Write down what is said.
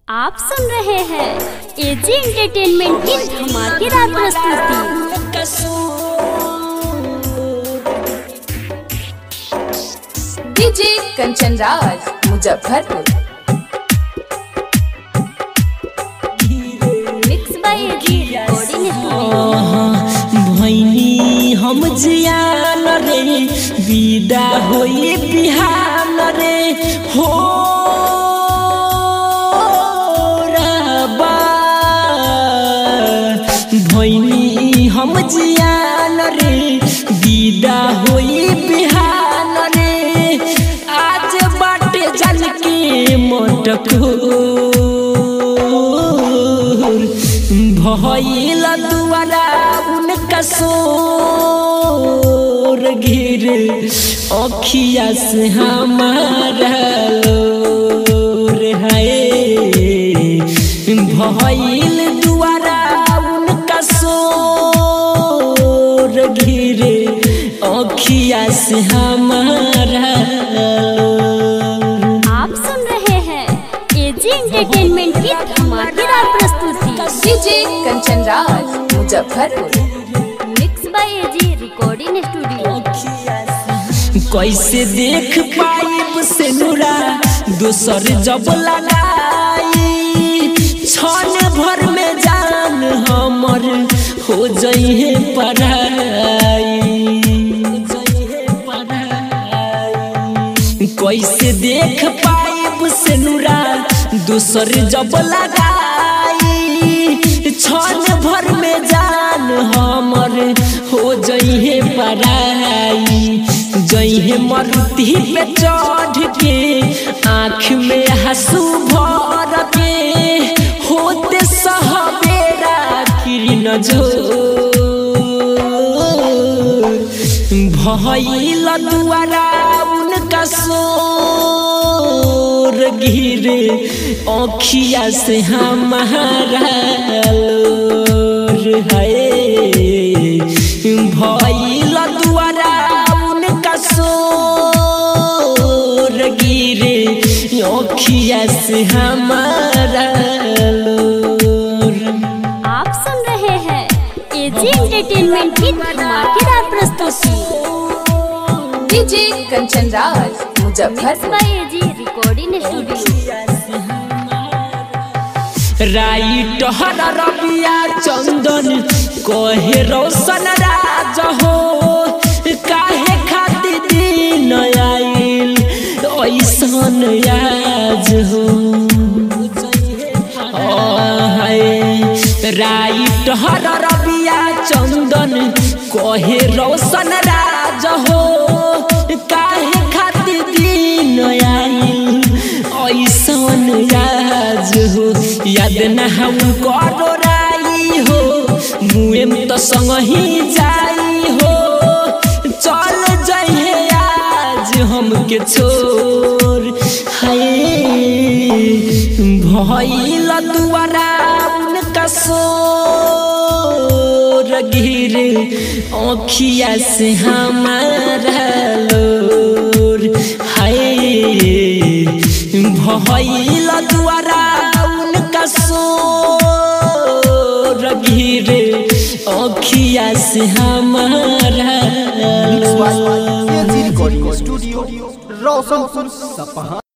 आप सुन रहे हैं एजी एंटरटेनमेंट की धमाकेदार प्रस्तुति DJ Kanchan Raj Muzaffarpur mix by A G recording studio भैनी हम जियान रे विदा होई बिहान रे हो रबा भैनी हम जियान रे विदा होई बिहान रे आज बाटे जल के मोटको भइल दुआरा उनका सोर गिर अखिया से हमारा लोर है भइल दुआरा उनका सोर गिर अखिया से हमारा लोर आप सुन रहे हैं एजी एंटरटेनमेंट की धमाकेदार प्रस्तुति DJ Kanchan Raj Muzaffarpur mix by A G recording studio कैसे देख पाइब से नूरा दोसर जब लगाई क्षण भर में जान हमर हो जइहे पढ़ाई कैसे देख पाइब से नूरा दोसर जब लगाई क्षण भर में जान हमर हो जइहे पढ़ाई जइहे मरुति पे चढ़ के आँख में हंसू भर के होते सहबेरा किरण जो भइल दुआरा उनका सोर गिर अखिया से हमारा लोर है भइल दुआरा उनका सोर गिर अखिया से हमारा लोर आप सुन रहे हैं एजी एंटरटेनमेंट की धमाकेदार प्रस्तुति DJ Kanchan Raj mix Muzaffarpur by A G recording studio राइट हर रबिया चंदन कहे रोशन राज हो काहे खातिर दिन आइल ऐसन याज हो राइट हर रबिया चंदन कहे रोशन राज हो काहे खातिर दिन आइल ऐसन याज हो याद न हम करो राई हो मुएम तो संग ही जाई हो चल जइहे आज हमके छोड़ हाय भइल दुआरा उनका सोर गिर अखिया से हमारा लोर हाय भइल दुआरा उनका सोर गिर अखिया से हमारा लोर एजी रिकॉर्डिंग स्टूडियो रोशनपुर सपहा